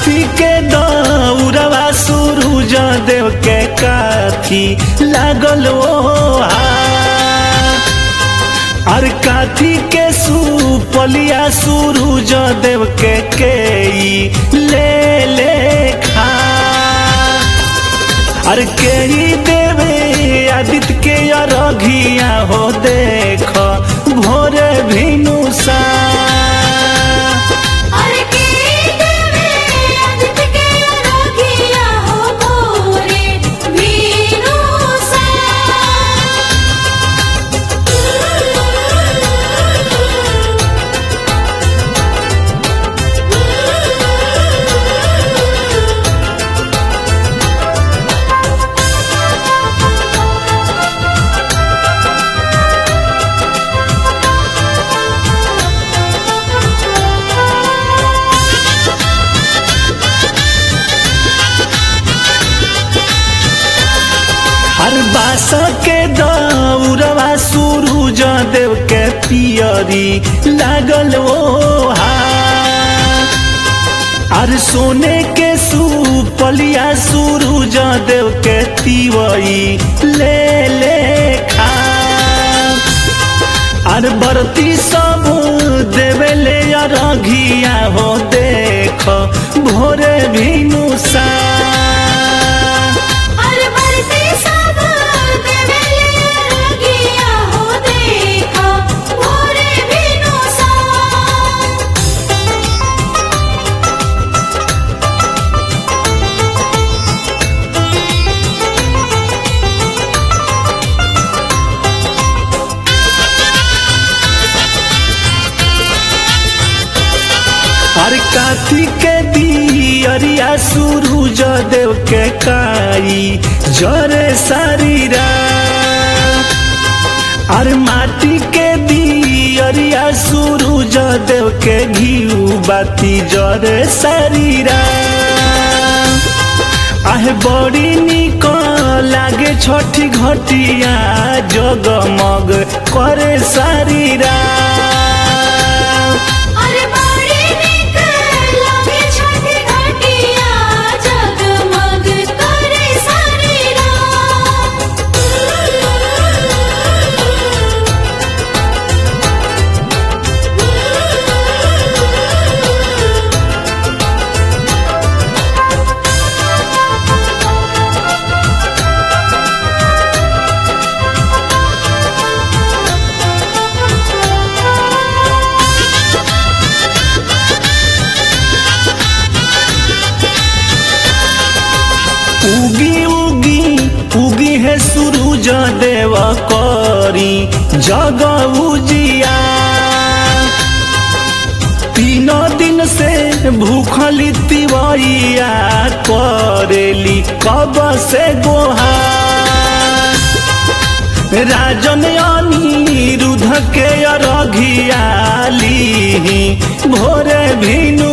काथी के दौरवा सूरज देव के काथी लागल ओ और काथी के सुपलिया सूरज देव के केई ले ले खा और केई देवे आदित्य के अरघिया हो देख भोर भिनुसा अरे के देवे आदित्य के अरघिया हो भोरे वीरूसा हर बास के दौरवा सूरज देव के पियरी लागल ओ और सोने के सुपलिया सूरज देव के तिवई ले ले खा और बरती सब देवे ले अरघिया हो देख भोरे भिनुसा अरे बरते सब देवेले अरघिया हो देखा भोरे वीरूसा हर काथी के दियरिया सूरज देव के काई जरे शरीरा और माटी के दियरिया सूरज देव के घीउ बाती जरे शरीरा आहे बड़ी निक लागे छठी घटिया जगमग करे शरीरा अरे बड़ी निक लागे छठी घटिया जगमग करे शरीरा उगी उगी उगी है सूरज देव करी जग उजिया तीन दिन से भूखली तिवैया करेली कब से गोहा राजन अनिरुद्ध के अरघियाली भोरे भिनु